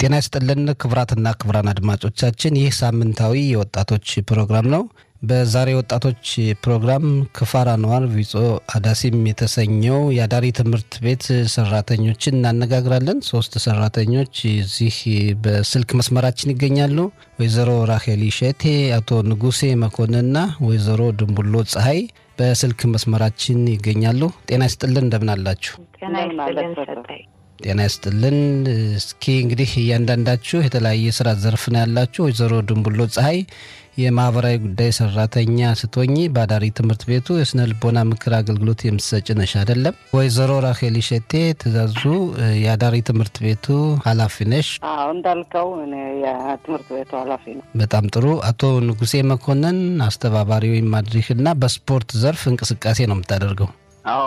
ጤና ይስጥልን ክቡራትና ክቡራን አድማጮቻችን ይህ ሳምንታዊ የወጣቶች ፕሮግራም ነው። በዛሬ ወጣቶች ፕሮግራም ክፋር አንዋር ቪጾ አዳሲም የተሰኘው የአዳሪ ትምህርት ቤት ሰራተኞችን እናነጋግራለን። ሶስት ሰራተኞች እዚህ በስልክ መስመራችን ይገኛሉ። ወይዘሮ ራሄል ሸቴ፣ አቶ ንጉሴ መኮንንና ወይዘሮ ድንቡሎ ፀሐይ በስልክ መስመራችን ይገኛሉ። ጤና ይስጥልን እንደምን አላችሁ? ጤና ይስጥልን ሰጠኝ። ጤና ይስጥልን። እስኪ እንግዲህ እያንዳንዳችሁ የተለያየ ስራ ዘርፍ ነው ያላችሁ። ወይዘሮ ድንቡሎ ፀሐይ የማህበራዊ ጉዳይ ሰራተኛ ስትሆኚ በአዳሪ ትምህርት ቤቱ የስነ ልቦና ምክር አገልግሎት የምትሰጭ ነሽ አይደለም? ወይዘሮ ራሄል ሸቴ ትእዛዙ የአዳሪ ትምህርት ቤቱ ኃላፊ ነሽ። አዎ እንዳልከው እኔ የትምህርት ቤቱ ኃላፊ ነው። በጣም ጥሩ። አቶ ንጉሴ መኮንን አስተባባሪ ወይም ማድሪክ እና በስፖርት ዘርፍ እንቅስቃሴ ነው የምታደርገው። አዎ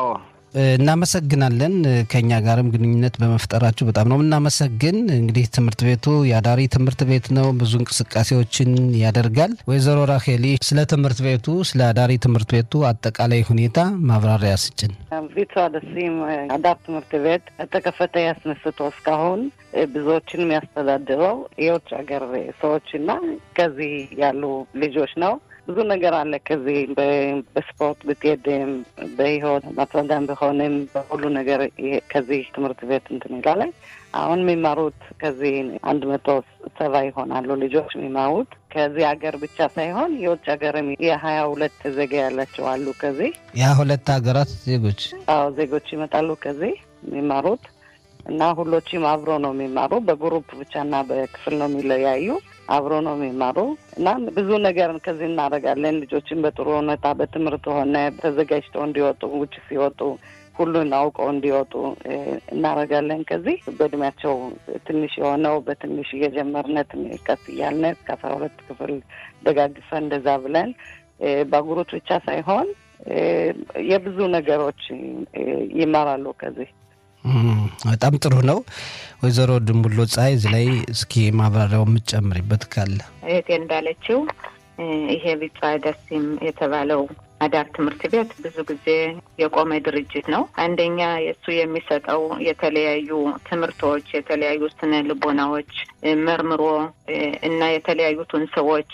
እናመሰግናለን። ከኛ ጋርም ግንኙነት በመፍጠራችሁ በጣም ነው የምናመሰግን። እንግዲህ ትምህርት ቤቱ የአዳሪ ትምህርት ቤት ነው፣ ብዙ እንቅስቃሴዎችን ያደርጋል። ወይዘሮ ራሄሊ ስለ ትምህርት ቤቱ ስለ አዳሪ ትምህርት ቤቱ አጠቃላይ ሁኔታ ማብራሪያ ስጭን። ቪቷ ደሲም አዳር ትምህርት ቤት ተከፈተ ያስነስቶ እስካሁን ብዙዎችን የሚያስተዳድረው የውጭ ሀገር ሰዎችና ከዚህ ያሉ ልጆች ነው። ብዙ ነገር አለ። ከዚህ በስፖርት ብትሄድም በህይወት ማስረዳም ቢሆንም በሁሉ ነገር ከዚህ ትምህርት ቤት እንትን ይላል። አሁን የሚማሩት ከዚህ አንድ መቶ ሰባ ይሆናሉ ልጆች የሚማሩት ከዚህ ሀገር ብቻ ሳይሆን የውጭ ሀገርም የሀያ ሁለት ዜጋ ያላቸው አሉ። ከዚህ ያ ሁለት ሀገራት ዜጎች አዎ ዜጎች ይመጣሉ ከዚህ የሚማሩት እና ሁሎችም አብሮ ነው የሚማሩ። በግሩፕ ብቻና በክፍል ነው የሚለያዩ አብሮ ነው የሚማሩ እና ብዙ ነገር ከዚህ እናደርጋለን። ልጆችን በጥሩ ሁኔታ በትምህርት ሆነ ተዘጋጅተው እንዲወጡ ውጭ ሲወጡ ሁሉን አውቀው እንዲወጡ እናደርጋለን። ከዚህ በእድሜያቸው ትንሽ የሆነው በትንሽ እየጀመርነ ቀስ እያልነ እስከ አስራ ሁለት ክፍል ደጋግፈ እንደዛ ብለን በአጉሮች ብቻ ሳይሆን የብዙ ነገሮች ይማራሉ ከዚህ በጣም ጥሩ ነው። ወይዘሮ ድንቡሎ ፀሐይ እዚህ ላይ እስኪ ማብራሪያው የምትጨምሪበት ካለ እህቴ እንዳለችው ይሄ ቢጫ ደሲም የተባለው አዳር ትምህርት ቤት ብዙ ጊዜ የቆመ ድርጅት ነው። አንደኛ የእሱ የሚሰጠው የተለያዩ ትምህርቶች፣ የተለያዩ ስነ ልቦናዎች መርምሮ እና የተለያዩትን ሰዎች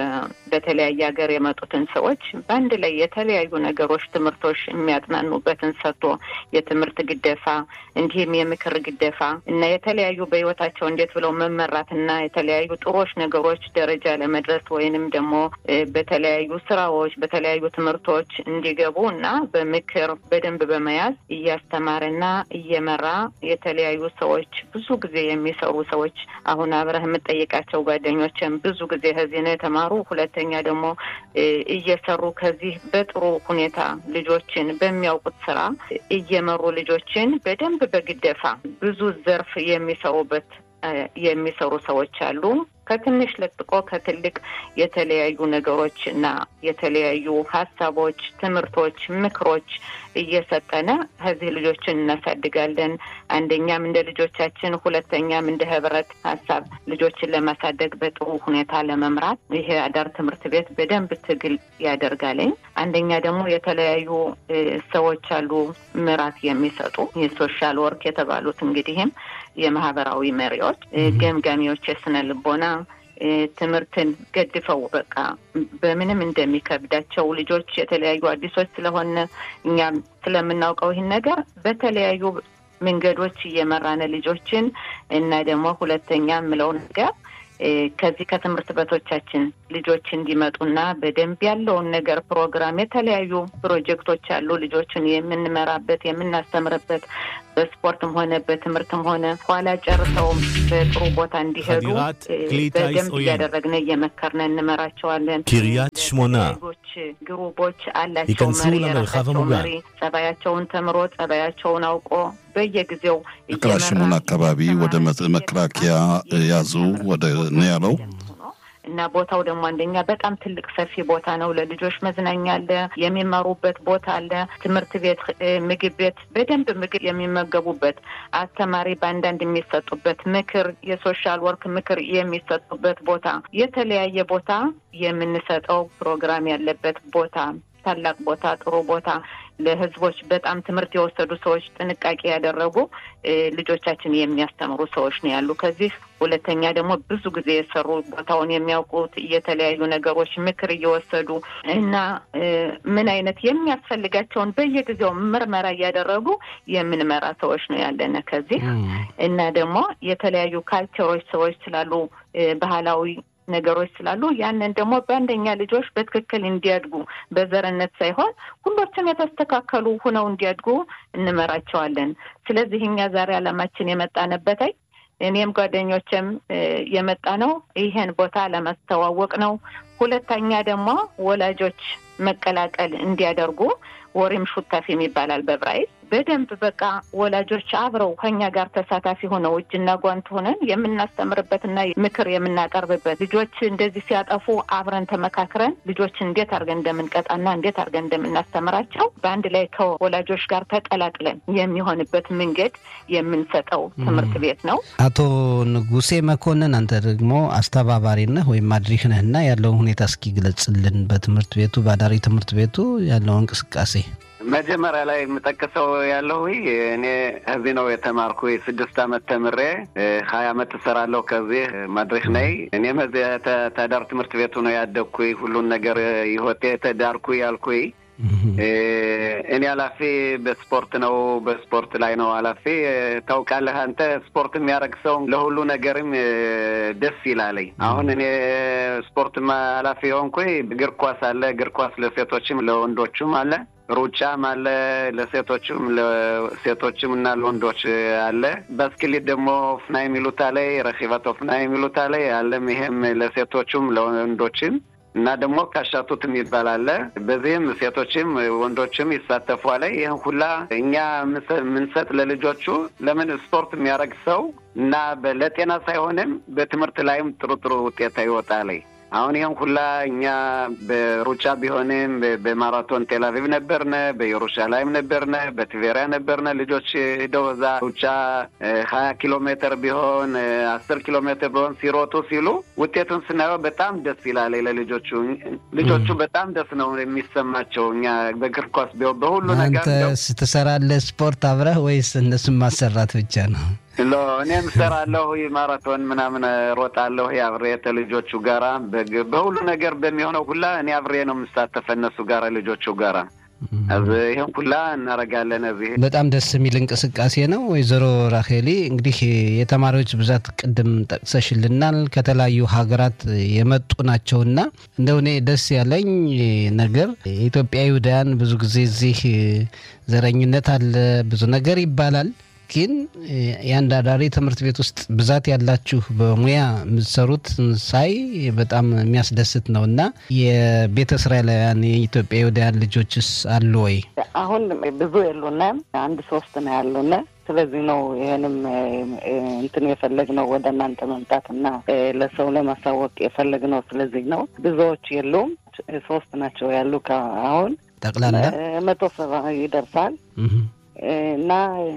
በተለያየ ሀገር የመጡትን ሰዎች በአንድ ላይ የተለያዩ ነገሮች ትምህርቶች የሚያጥናኑበትን ሰጥቶ የትምህርት ግደፋ እንዲህም የምክር ግደፋ እና የተለያዩ በህይወታቸው እንዴት ብለው መመራት እና የተለያዩ ጥሮች ነገሮች ደረጃ ለመድረስ ወይንም ደግሞ በተለያዩ ስራዎች በተለያዩ ትምህርቶች እንዲገቡ እና በምክር በደንብ በመያዝ እያስተማረና እየመራ የተለያዩ ሰዎች ብዙ ጊዜ የሚሰሩ ሰዎች አሁን አብረህ የምጠይቃቸው ጓደኞችም ብዙ ጊዜ ከዚህ ነው የተማሩ። ሁለተኛ ደግሞ እየሰሩ ከዚህ በጥሩ ሁኔታ ልጆችን በሚያውቁት ስራ እየመሩ ልጆችን በደንብ በግደፋ ብዙ ዘርፍ የሚሰሩበት የሚሰሩ ሰዎች አሉ። ከትንሽ ለጥቆ ከትልቅ የተለያዩ ነገሮች እና የተለያዩ ሀሳቦች፣ ትምህርቶች፣ ምክሮች እየሰጠነ ከዚህ ልጆችን እናሳድጋለን። አንደኛም እንደ ልጆቻችን፣ ሁለተኛም እንደ ህብረት ሀሳብ ልጆችን ለማሳደግ በጥሩ ሁኔታ ለመምራት ይሄ አዳር ትምህርት ቤት በደንብ ትግል ያደርጋለኝ። አንደኛ ደግሞ የተለያዩ ሰዎች አሉ ምራት የሚሰጡ የሶሻል ወርክ የተባሉት እንግዲህም የማህበራዊ መሪዎች፣ ገምጋሚዎች፣ የስነ ልቦና ትምህርትን ገድፈው በቃ በምንም እንደሚከብዳቸው ልጆች የተለያዩ አዲሶች ስለሆነ እኛም ስለምናውቀው ይህን ነገር በተለያዩ መንገዶች እየመራነ ልጆችን እና ደግሞ ሁለተኛ የምለው ነገር ከዚህ ከትምህርት ቤቶቻችን ልጆች እንዲመጡና በደንብ ያለውን ነገር ፕሮግራም የተለያዩ ፕሮጀክቶች አሉ። ልጆችን የምንመራበት የምናስተምርበት በስፖርትም ሆነ በትምህርትም ሆነ ኋላ ጨርሰውም በጥሩ ቦታ እንዲሄዱ በደንብ እያደረግን እየመከርን እንመራቸዋለን። קריית שמונה ሌሎች ግሩቦች አላቸው ייכנסו መሪ למרחב የራሳቸው המוגן። መሪ ጸባያቸውን ተምሮ ጸባያቸውን አውቆ በየጊዜው ክላሽሙን አካባቢ ወደ መ- መከላከያ ያዙ ወደ ነው ያለው። እና ቦታው ደግሞ አንደኛ በጣም ትልቅ ሰፊ ቦታ ነው። ለልጆች መዝናኛ አለ፣ የሚማሩበት ቦታ አለ፣ ትምህርት ቤት፣ እ፣ ምግብ ቤት በደንብ ምግብ የሚመገቡበት፣ አስተማሪ በአንዳንድ የሚሰጡበት ምክር፣ የሶሻል ወርክ ምክር የሚሰጡበት ቦታ፣ የተለያየ ቦታ የምንሰጠው ፕሮግራም ያለበት ቦታ ታላቅ ቦታ ጥሩ ቦታ ለህዝቦች በጣም ትምህርት የወሰዱ ሰዎች ጥንቃቄ ያደረጉ ልጆቻችን የሚያስተምሩ ሰዎች ነው ያሉ። ከዚህ ሁለተኛ ደግሞ ብዙ ጊዜ የሰሩ ቦታውን የሚያውቁት የተለያዩ ነገሮች ምክር እየወሰዱ እና ምን አይነት የሚያስፈልጋቸውን በየጊዜው ምርመራ እያደረጉ የምንመራ ሰዎች ነው ያለነ ከዚህ እና ደግሞ የተለያዩ ካልቸሮች ሰዎች ስላሉ ባህላዊ ነገሮች ስላሉ ያንን ደግሞ በአንደኛ ልጆች በትክክል እንዲያድጉ በዘርነት ሳይሆን ሁሎችም የተስተካከሉ ሁነው እንዲያድጉ እንመራቸዋለን። ስለዚህ እኛ ዛሬ ዓላማችን የመጣንበታይ እኔም ጓደኞችም የመጣ ነው ይሄን ቦታ ለማስተዋወቅ ነው። ሁለተኛ ደግሞ ወላጆች መቀላቀል እንዲያደርጉ ወሬም ሹታፊ ይባላል በብራይል በደንብ በቃ ወላጆች አብረው ከኛ ጋር ተሳታፊ ሆነው እጅና ጓንት ሆነን የምናስተምርበትና ምክር የምናቀርብበት ልጆች እንደዚህ ሲያጠፉ አብረን ተመካክረን ልጆች እንዴት አድርገን እንደምንቀጣና እንዴት አድርገን እንደምናስተምራቸው በአንድ ላይ ከወላጆች ጋር ተቀላቅለን የሚሆንበት መንገድ የምንሰጠው ትምህርት ቤት ነው። አቶ ንጉሴ መኮንን አንተ ደግሞ አስተባባሪ ነህ ወይም አድሪህ ነህ እና ያለውን ሁኔታ እስኪ ግለጽልን። በትምህርት ቤቱ በአዳሪ ትምህርት ቤቱ ያለው እንቅስቃሴ መጀመሪያ ላይ የምጠቅሰው ያለሁ እኔ እዚህ ነው የተማርኩ ስድስት አመት ተምሬ ሀያ አመት እሰራለሁ ከዚህ ማድረክ ነይ እኔም እዚህ ተዳር ትምህርት ቤቱ ነው ያደግኩ ሁሉን ነገር ይሆቴ ተዳርኩ ያልኩ እኔ ኃላፊ በስፖርት ነው በስፖርት ላይ ነው ኃላፊ ታውቃለህ አንተ ስፖርት የሚያደርግ ሰው ለሁሉ ነገርም ደስ ይላለኝ አሁን እኔ ስፖርት ኃላፊ የሆንኩ እግር ኳስ አለ እግር ኳስ ለሴቶችም ለወንዶቹም አለ ሩጫም አለ ለሴቶችም ለሴቶችም እና ለወንዶች አለ። ባስክሌት ደግሞ ኦፍና የሚሉት አለ ረኪባት ኦፍና የሚሉት አለ አለም ይሄም ለሴቶችም ለወንዶችም እና ደግሞ ካሻቱት የሚባል አለ። በዚህም ሴቶችም ወንዶችም ይሳተፉ አለ። ይህን ሁላ እኛ የምንሰጥ ለልጆቹ ለምን ስፖርት የሚያደርግ ሰው እና ለጤና ሳይሆንም በትምህርት ላይም ጥሩ ጥሩ ውጤት ይወጣል። አሁን ይህን ሁላ እኛ በሩጫ ቢሆንም በማራቶን ቴልአቪቭ ነበርነ፣ በኢየሩሳሌም ነበርነ፣ በትቬሪያ ነበርነ። ልጆች ሂደው እዛ ሩጫ ሀያ ኪሎ ሜትር ቢሆን አስር ኪሎ ሜትር ቢሆን ሲሮጡ ሲሉ ውጤቱን ስናየው በጣም ደስ ይላል ለልጆቹ። ልጆቹ በጣም ደስ ነው የሚሰማቸው። እኛ በእግር ኳስ ቢሆን በሁሉ ነገር አንተ ትሰራለህ ስፖርት አብረህ ወይስ እነሱን ማሰራት ብቻ ነው? ሎ እኔም ሰራለሁ ማራቶን ምናምን ሮጣለሁ አብሬ ከልጆቹ ጋራ በሁሉ ነገር በሚሆነው ሁላ እኔ አብሬ ነው የምሳተፈ እነሱ ጋራ ልጆቹ ጋራ ይህን ሁላ እናደርጋለን። እዚህ በጣም ደስ የሚል እንቅስቃሴ ነው። ወይዘሮ ራሄሊ እንግዲህ የተማሪዎች ብዛት ቅድም ጠቅሰሽልናል። ከተለያዩ ሀገራት የመጡ ናቸውና እንደው እኔ ደስ ያለኝ ነገር የኢትዮጵያ ይሁዳውያን ብዙ ጊዜ እዚህ ዘረኝነት አለ፣ ብዙ ነገር ይባላል ግን የአንድ አዳሪ ትምህርት ቤት ውስጥ ብዛት ያላችሁ በሙያ የምትሰሩት ሳይ በጣም የሚያስደስት ነው እና የቤተ እስራኤላውያን የኢትዮጵያ ይሁዳውያን ልጆችስ አሉ ወይ? አሁን ብዙ የሉንም፣ አንድ ሶስት ነው ያሉን። ስለዚህ ነው ይህንም እንትን የፈለግነው ወደ እናንተ መምጣት እና ለሰው ለማሳወቅ የፈለግነው። ስለዚህ ነው ብዙዎች የሉም፣ ሶስት ናቸው ያሉ። አሁን ጠቅላላ መቶ ሰባ ይደርሳል እና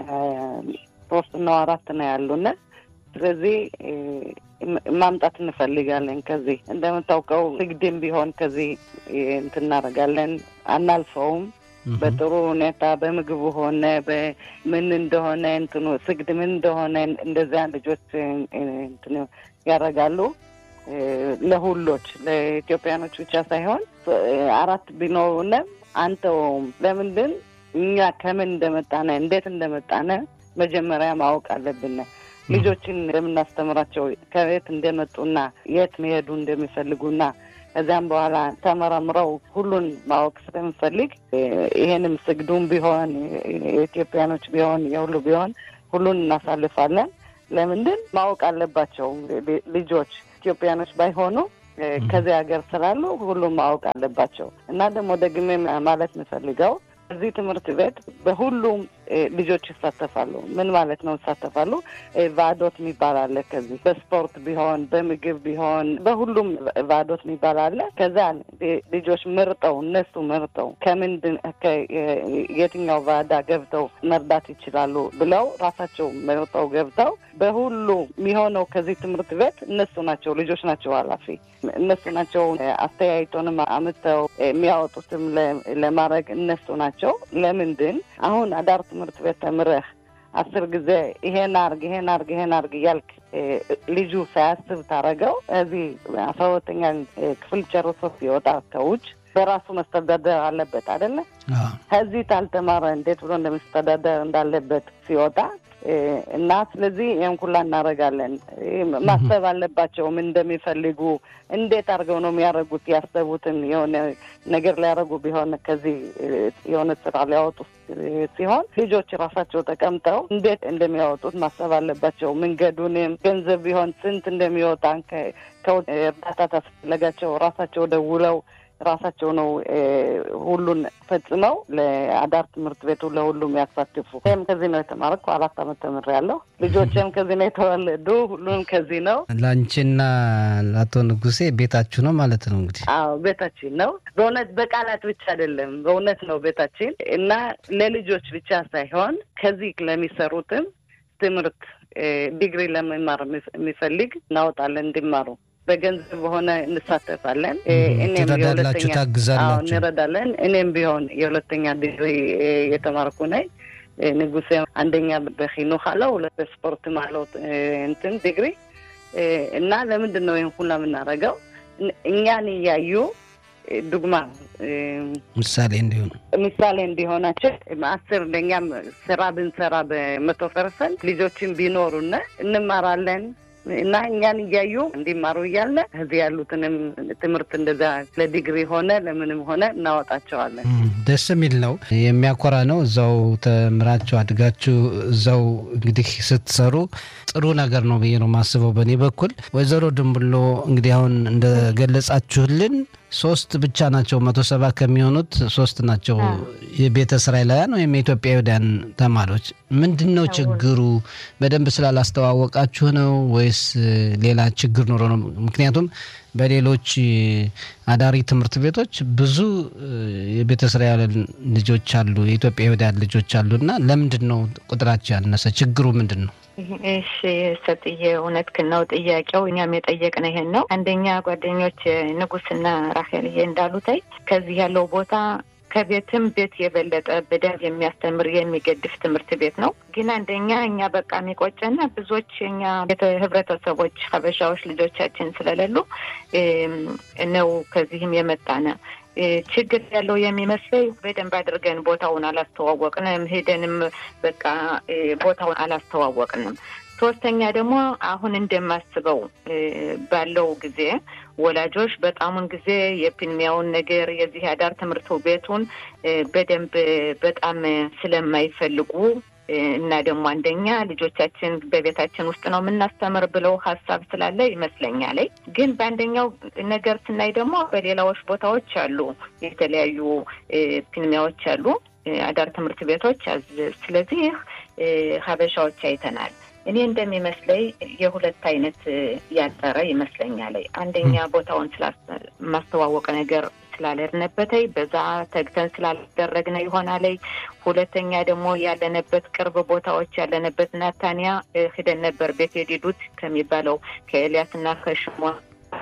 ሶስት ነው አራት ነው ያሉን። ስለዚህ ማምጣት እንፈልጋለን። ከዚህ እንደምታውቀው ንግድም ቢሆን ከዚህ እንትን እናደርጋለን፣ አናልፈውም። በጥሩ ሁኔታ በምግቡ ሆነ በምን እንደሆነ እንትኑ ስግድ ምን እንደሆነ እንደዚያ ልጆች እንትን ያደርጋሉ። ለሁሎች ለኢትዮጵያኖች ብቻ ሳይሆን አራት ቢኖሩንም አንተውም ለምንድን እኛ ከምን እንደመጣነ እንዴት እንደመጣነ መጀመሪያ ማወቅ አለብን። ልጆችን እንደምናስተምራቸው ከቤት እንደመጡና የት መሄዱ እንደሚፈልጉና ከዚያም በኋላ ተመረምረው ሁሉን ማወቅ ስለምፈልግ ይሄንም ስግዱም ቢሆን የኢትዮጵያኖች ቢሆን የሁሉ ቢሆን ሁሉን እናሳልፋለን። ለምንድን ማወቅ አለባቸው ልጆች ኢትዮጵያኖች ባይሆኑ ከዚህ ሀገር ስላሉ ሁሉም ማወቅ አለባቸው እና ደግሞ ደግሜ ማለት የምፈልገው እዚህ ትምህርት ቤት በሁሉም ልጆች ይሳተፋሉ። ምን ማለት ነው ይሳተፋሉ? ቫዶት የሚባል አለ። ከዚህ በስፖርት ቢሆን በምግብ ቢሆን በሁሉም ቫዶት የሚባል አለ። ከዛ ልጆች መርጠው እነሱ መርጠው ከምንድን የትኛው ቫዳ ገብተው መርዳት ይችላሉ ብለው ራሳቸው መርጠው ገብተው በሁሉ የሚሆነው ከዚህ ትምህርት ቤት እነሱ ናቸው ልጆች ናቸው ኃላፊ እነሱ ናቸው። አስተያየቶንም አምጥተው የሚያወጡትም ለማድረግ እነሱ ናቸው። ለምንድን አሁን አዳር ትምህርት ቤት ተምረህ አስር ጊዜ ይሄን አርግ ይሄን አርግ ይሄን አርግ እያልክ ልጁ ሳያስብ ታረገው እዚህ አስራ ሁለተኛ ክፍል ጨርሶ ሲወጣ ከውጭ በራሱ መስተዳደር አለበት አይደለ? ከዚህ ታልተማረ እንዴት ብሎ እንደመስተዳደር እንዳለበት ሲወጣ እና ስለዚህ ይህን ሁላ እናደርጋለን። ማሰብ አለባቸው ምን እንደሚፈልጉ እንዴት አድርገው ነው የሚያደርጉት። ያሰቡትን የሆነ ነገር ሊያደርጉ ቢሆን ከዚህ የሆነ ስራ ሊያወጡ ሲሆን ልጆች ራሳቸው ተቀምጠው እንዴት እንደሚያወጡት ማሰብ አለባቸው። መንገዱንም ገንዘብ ቢሆን ስንት እንደሚወጣ ከእርዳታ ታስፈለጋቸው ራሳቸው ደውለው ራሳቸው ነው ሁሉን ፈጽመው ለአዳር ትምህርት ቤቱ ለሁሉም ያሳትፉ። ይህም ከዚህ ነው የተማርኩ። አራት አመት ተምሬያለሁ። ልጆችም ከዚህ ነው የተወለዱ። ሁሉም ከዚህ ነው። ለአንቺና ለአቶ ንጉሴ ቤታችሁ ነው ማለት ነው እንግዲህ? አዎ ቤታችን ነው። በእውነት በቃላት ብቻ አይደለም፣ በእውነት ነው ቤታችን እና ለልጆች ብቻ ሳይሆን ከዚህ ለሚሰሩትም ትምህርት ዲግሪ ለመማር የሚፈልግ እናወጣለን እንዲማሩ በገንዘብ በሆነ እንሳተፋለን። ትረዳላችሁ፣ ታግዛላችሁ፣ እንረዳለን። እኔም ቢሆን የሁለተኛ ዲግሪ የተማርኩ ነኝ። ንጉሴ አንደኛ በኪኑክ አለው፣ ሁለት በስፖርትም አለው እንትን ዲግሪ እና ለምንድን ነው ይህን ሁላ የምናደርገው? እኛን እያዩ ዱግማ ምሳሌ እንዲሆኑ ምሳሌ እንዲሆናቸው አስር ለእኛም ስራ ብንሰራ በመቶ ፐርሰንት ልጆችን ቢኖሩና እንማራለን እና እኛን እያዩ እንዲማሩ እያለ እዚህ ያሉትንም ትምህርት እንደዛ ለዲግሪ ሆነ ለምንም ሆነ እናወጣቸዋለን። ደስ የሚል ነው፣ የሚያኮራ ነው። እዛው ተምራችሁ አድጋችሁ እዛው እንግዲህ ስትሰሩ ጥሩ ነገር ነው ብዬ ነው የማስበው በእኔ በኩል። ወይዘሮ ድንብሎ እንግዲህ አሁን እንደገለጻችሁልን ሶስት ብቻ ናቸው መቶ ሰባ ከሚሆኑት ሶስት ናቸው የቤተ እስራኤላውያን ወይም የኢትዮጵያውያን ተማሪዎች። ምንድን ነው ችግሩ? በደንብ ስላላስተዋወቃችሁ ነው ወይስ ሌላ ችግር ኖሮ ነው? ምክንያቱም በሌሎች አዳሪ ትምህርት ቤቶች ብዙ የቤተ እስራኤል ልጆች አሉ፣ የኢትዮጵያውያን ልጆች አሉ እና ለምንድን ነው ቁጥራቸው ያነሰ? ችግሩ ምንድን ነው? እሺ ሰጥዬ እውነትህን ነው ጥያቄው። እኛም የጠየቅነው ይሄን ነው። አንደኛ ጓደኞች ንጉስና ራሄልዬ እንዳሉታይ ከዚህ ያለው ቦታ ከቤትም ቤት የበለጠ በደንብ የሚያስተምር የሚገድፍ ትምህርት ቤት ነው። ግን አንደኛ እኛ በቃ የሚቆጨና ብዙዎች እኛ ህብረተሰቦች ሀበሻዎች ልጆቻችን ስለሌሉ ነው ከዚህም የመጣነ ችግር ያለው የሚመስለኝ በደንብ አድርገን ቦታውን አላስተዋወቅንም። ሄደንም በቃ ቦታውን አላስተዋወቅንም። ሶስተኛ ደግሞ አሁን እንደማስበው ባለው ጊዜ ወላጆች በጣሙን ጊዜ የፊልሚያውን ነገር የዚህ አዳር ትምህርት ቤቱን በደንብ በጣም ስለማይፈልጉ እና ደግሞ አንደኛ ልጆቻችን በቤታችን ውስጥ ነው የምናስተምር ብለው ሀሳብ ስላለ ይመስለኛል። ግን በአንደኛው ነገር ስናይ ደግሞ በሌላዎች ቦታዎች አሉ የተለያዩ ፊልሚያዎች አሉ አዳር ትምህርት ቤቶች። ስለዚህ ሀበሻዎች አይተናል። እኔ እንደሚመስለኝ የሁለት አይነት ያጠረ ይመስለኛል። አንደኛ ቦታውን ማስተዋወቅ ነገር ስላልሄድንበተይ በዛ ተግተን ስላልደረግነ ይሆናል። ሁለተኛ ደግሞ ያለንበት ቅርብ ቦታዎች ያለንበት ናታንያ ሂደን ነበር ቤት የዲዱት ከሚባለው ከኤልያስና ከሽሞን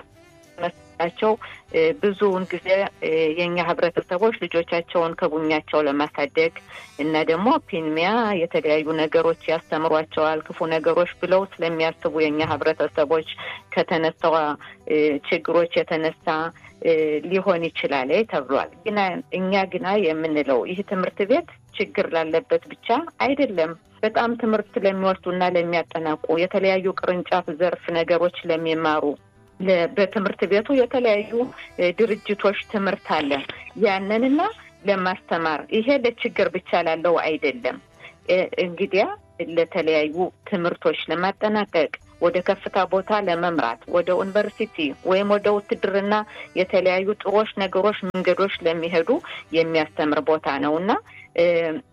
መስላቸው ብዙውን ጊዜ የእኛ ህብረተሰቦች ልጆቻቸውን ከቡኛቸው ለማሳደግ እና ደግሞ ፒንሚያ የተለያዩ ነገሮች ያስተምሯቸዋል ክፉ ነገሮች ብለው ስለሚያስቡ የእኛ ህብረተሰቦች ከተነሳዋ ችግሮች የተነሳ ሊሆን ይችላል ተብሏል። ግና እኛ ግና የምንለው ይህ ትምህርት ቤት ችግር ላለበት ብቻ አይደለም። በጣም ትምህርት ለሚወስዱና ለሚያጠናቁ የተለያዩ ቅርንጫፍ ዘርፍ ነገሮች ለሚማሩ በትምህርት ቤቱ የተለያዩ ድርጅቶች ትምህርት አለ። ያንንና ለማስተማር ይሄ ለችግር ብቻ ላለው አይደለም። እንግዲያ ለተለያዩ ትምህርቶች ለማጠናቀቅ ወደ ከፍታ ቦታ ለመምራት ወደ ዩኒቨርሲቲ ወይም ወደ ውትድርና የተለያዩ ጥሮች ነገሮች መንገዶች ለሚሄዱ የሚያስተምር ቦታ ነው እና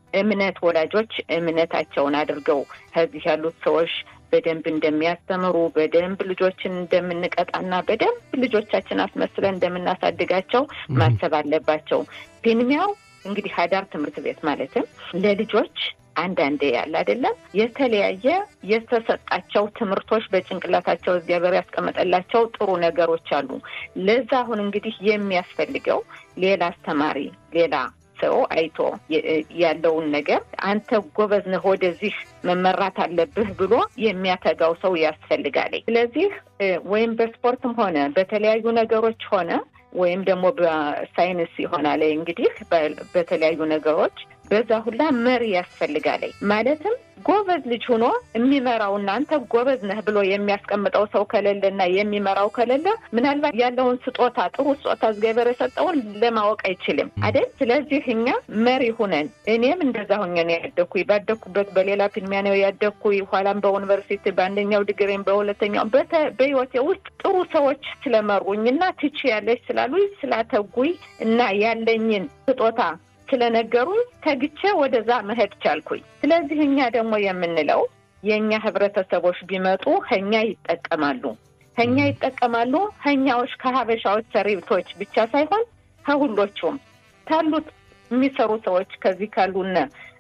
እምነት ወላጆች እምነታቸውን አድርገው ከዚህ ያሉት ሰዎች በደንብ እንደሚያስተምሩ በደንብ ልጆችን እንደምንቀጣና በደንብ ልጆቻችን አስመስለን እንደምናሳድጋቸው ማሰብ አለባቸው። ፊልሚያው እንግዲህ አዳር ትምህርት ቤት ማለትም ለልጆች አንዳንዴ ያለ አይደለም የተለያየ የተሰጣቸው ትምህርቶች በጭንቅላታቸው እግዚአብሔር ያስቀመጠላቸው ጥሩ ነገሮች አሉ። ለዛ አሁን እንግዲህ የሚያስፈልገው ሌላ አስተማሪ ሌላ ሰው አይቶ ያለውን ነገር አንተ ጎበዝ ነህ፣ ወደዚህ መመራት አለብህ ብሎ የሚያተጋው ሰው ያስፈልጋል። ስለዚህ ወይም በስፖርትም ሆነ በተለያዩ ነገሮች ሆነ ወይም ደግሞ በሳይንስ ይሆናል እንግዲህ በተለያዩ ነገሮች በዛ ሁላ መሪ ያስፈልጋል። ማለትም ጎበዝ ልጅ ሆኖ የሚመራው እናንተ ጎበዝ ነህ ብሎ የሚያስቀምጠው ሰው ከሌለ እና የሚመራው ከሌለ ምናልባት ያለውን ስጦታ ጥሩ ስጦታ እግዚአብሔር የሰጠውን ለማወቅ አይችልም አይደል? ስለዚህ እኛ መሪ ሁነን እኔም እንደዛ ሁኜ ነው ያደግኩኝ። ባደግኩበት በሌላ ፊልሚያ ነው ያደግኩኝ። ኋላም በዩኒቨርሲቲ በአንደኛው ዲግሪም በሁለተኛው በህይወቴ ውስጥ ጥሩ ሰዎች ስለመሩኝ እና ትች ያለች ስላሉኝ ስላተጉኝ እና ያለኝን ስጦታ ስለነገሩኝ ተግቼ ወደዛ መሄድ ቻልኩኝ። ስለዚህ እኛ ደግሞ የምንለው የእኛ ህብረተሰቦች ቢመጡ ከኛ ይጠቀማሉ፣ ከኛ ይጠቀማሉ። ከኛዎች ከሀበሻዎች ሰሪቶች ብቻ ሳይሆን ከሁሎቹም ካሉት የሚሰሩ ሰዎች ከዚህ ካሉነ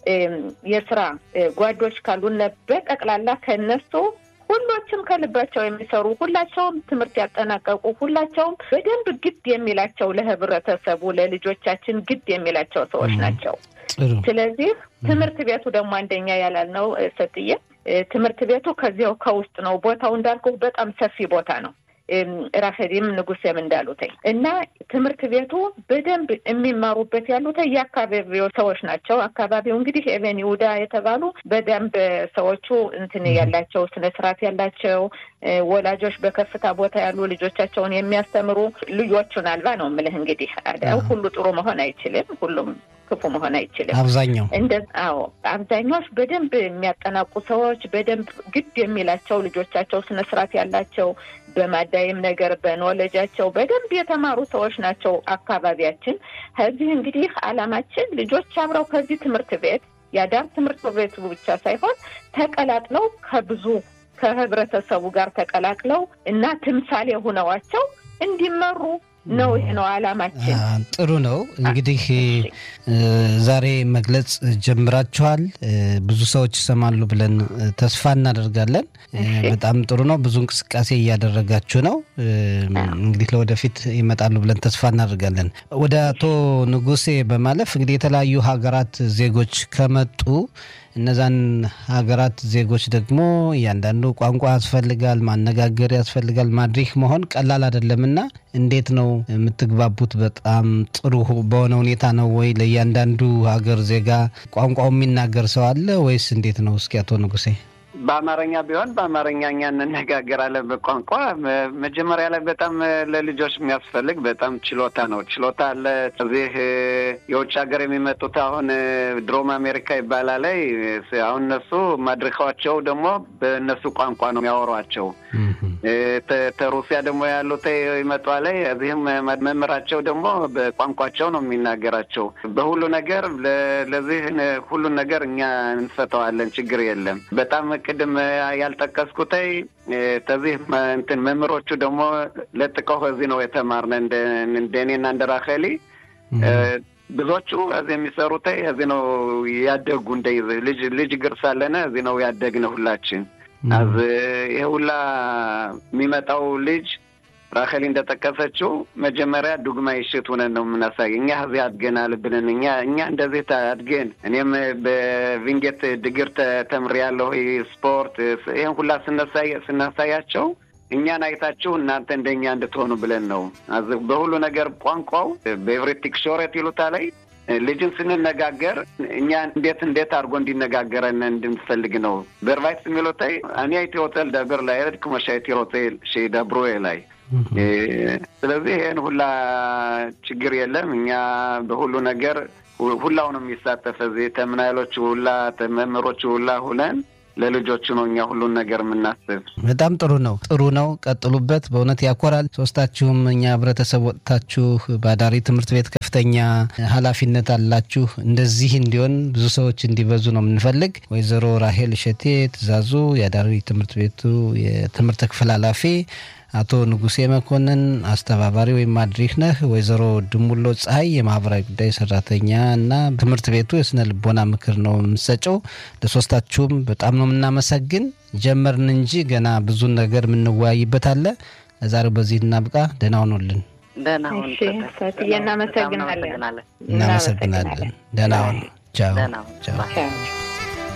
የስራ ጓዶች ካሉነ በጠቅላላ ከነሱ ሁሎችም ከልባቸው የሚሰሩ ሁላቸውም ትምህርት ያጠናቀቁ ሁላቸውም በደንብ ግድ የሚላቸው ለህብረተሰቡ ለልጆቻችን ግድ የሚላቸው ሰዎች ናቸው። ስለዚህ ትምህርት ቤቱ ደግሞ አንደኛ ያላልነው ሰጥዬ ትምህርት ቤቱ ከዚያው ከውስጥ ነው። ቦታው እንዳልኩ በጣም ሰፊ ቦታ ነው። ራፈዲም ንጉሴም እንዳሉትኝ እና ትምህርት ቤቱ በደንብ የሚማሩበት ያሉት የአካባቢው ሰዎች ናቸው። አካባቢው እንግዲህ ኤቨን ይሁዳ የተባሉ በደንብ ሰዎቹ እንትን ያላቸው ስነ ስርዓት ያላቸው ወላጆች በከፍታ ቦታ ያሉ ልጆቻቸውን የሚያስተምሩ ልጆቹን አልባ ነው የምልህ። እንግዲህ ሁሉ ጥሩ መሆን አይችልም። ሁሉም ክፉ መሆን አይችልም። አብዛኛው እንደ አዎ አብዛኛዎች በደንብ የሚያጠናቁ ሰዎች በደንብ ግድ የሚላቸው ልጆቻቸው ስነ ስርዓት ያላቸው በማዳይም ነገር በኖለጃቸው በደንብ የተማሩ ሰዎች ናቸው አካባቢያችን። ከዚህ እንግዲህ አላማችን ልጆች አብረው ከዚህ ትምህርት ቤት የአዳር ትምህርት ቤቱ ብቻ ሳይሆን ተቀላቅለው ከብዙ ከህብረተሰቡ ጋር ተቀላቅለው እና ትምሳሌ ሆነዋቸው እንዲመሩ ነው። ይሄ ነው አላማችን። ጥሩ ነው እንግዲህ ዛሬ መግለጽ ጀምራችኋል። ብዙ ሰዎች ይሰማሉ ብለን ተስፋ እናደርጋለን። በጣም ጥሩ ነው። ብዙ እንቅስቃሴ እያደረጋችሁ ነው። እንግዲህ ለወደፊት ይመጣሉ ብለን ተስፋ እናደርጋለን። ወደ አቶ ንጉሴ በማለፍ እንግዲህ የተለያዩ ሀገራት ዜጎች ከመጡ እነዛን ሀገራት ዜጎች ደግሞ እያንዳንዱ ቋንቋ ያስፈልጋል፣ ማነጋገር ያስፈልጋል። ማድሪክ መሆን ቀላል አይደለምና እንዴት ነው የምትግባቡት? በጣም ጥሩ በሆነ ሁኔታ ነው ወይ? ለእያንዳንዱ ሀገር ዜጋ ቋንቋው የሚናገር ሰው አለ ወይስ እንዴት ነው? እስኪ አቶ ንጉሴ በአማርኛ ቢሆን በአማርኛ እኛ እንነጋገራለን። በቋንቋ መጀመሪያ ላይ በጣም ለልጆች የሚያስፈልግ በጣም ችሎታ ነው። ችሎታ አለ። እዚህ የውጭ ሀገር የሚመጡት አሁን ድሮም አሜሪካ ይባላል። አሁን እነሱ ማድረካቸው ደግሞ በእነሱ ቋንቋ ነው የሚያወሯቸው። ተሩሲያ ደግሞ ያሉት ይመጧ ላይ እዚህም መምህራቸው ደግሞ በቋንቋቸው ነው የሚናገራቸው። በሁሉ ነገር ለዚህ ሁሉን ነገር እኛ እንፈተዋለን። ችግር የለም። በጣም ቅድም ያልጠቀስኩተይ ተዚህ እንትን መምህሮቹ ደግሞ ለጥቀው ከዚህ ነው የተማርነ እንደ እኔና እንደ ራኸሊ ብዙዎቹ እዚህ የሚሰሩት እዚህ ነው ያደጉ እንደ ልጅ ልጅ ግር ሳለነ እዚህ ነው ያደግነ ሁላችን። አዝ ይሄ ሁላ የሚመጣው ልጅ ራኸሊ እንደጠቀሰችው መጀመሪያ ዱግማ ይሽት ሆነን ነው የምናሳይ። እኛ እዚህ አድገናል ብለን እኛ እኛ እንደዚህ አድገን እኔም በቪንጌት ድግር ተምሬያለሁ ስፖርት ይህን ሁላ ስናሳያቸው እኛን አይታችሁ እናንተ እንደኛ እንድትሆኑ ብለን ነው። በሁሉ ነገር ቋንቋው በኤቭሬት ቲክሾረት ይሉታ ላይ ልጅን ስንነጋገር እኛ እንዴት እንዴት አድርጎ እንዲነጋገረን እንድንፈልግ ነው። በርቫይት የሚሉታይ እኔ አይቲ ሆቴል ደብር ላይ ሄድ ኩመሻይቲ ሆቴል ደብሮ ላይ ስለዚህ ይህን ሁላ ችግር የለም። እኛ በሁሉ ነገር ሁላው ነው የሚሳተፍ እዚህ ተምናይሎቹ ሁላ መምህሮቹ ሁላ ሁነን ለልጆቹ ነው እኛ ሁሉን ነገር የምናስብ። በጣም ጥሩ ነው፣ ጥሩ ነው። ቀጥሉበት። በእውነት ያኮራል። ሶስታችሁም እኛ ህብረተሰብ ወጥታችሁ በአዳሪ ትምህርት ቤት ከፍተኛ ኃላፊነት አላችሁ። እንደዚህ እንዲሆን ብዙ ሰዎች እንዲበዙ ነው የምንፈልግ። ወይዘሮ ራሄል እሸቴ ትእዛዙ የአዳሪ ትምህርት ቤቱ የትምህርት ክፍል ኃላፊ አቶ ንጉሴ መኮንን አስተባባሪ ወይም ማድሪክ ነህ። ወይዘሮ ድሙሎ ፀሐይ የማህበራዊ ጉዳይ ሰራተኛ እና ትምህርት ቤቱ የስነ ልቦና ምክር ነው የምሰጨው። ለሶስታችሁም በጣም ነው የምናመሰግን። ጀመርን እንጂ ገና ብዙ ነገር የምንወያይበት አለ። ለዛሬው በዚህ እናብቃ። ደህና ሁኑልን። ደህና ሁን። እሺ ፈትዬ እናመሰግናለን። እናመሰግናለን። ደህና ሁኑ። ቻው ደህና ሁን። ቻው። ባይ። ቻው።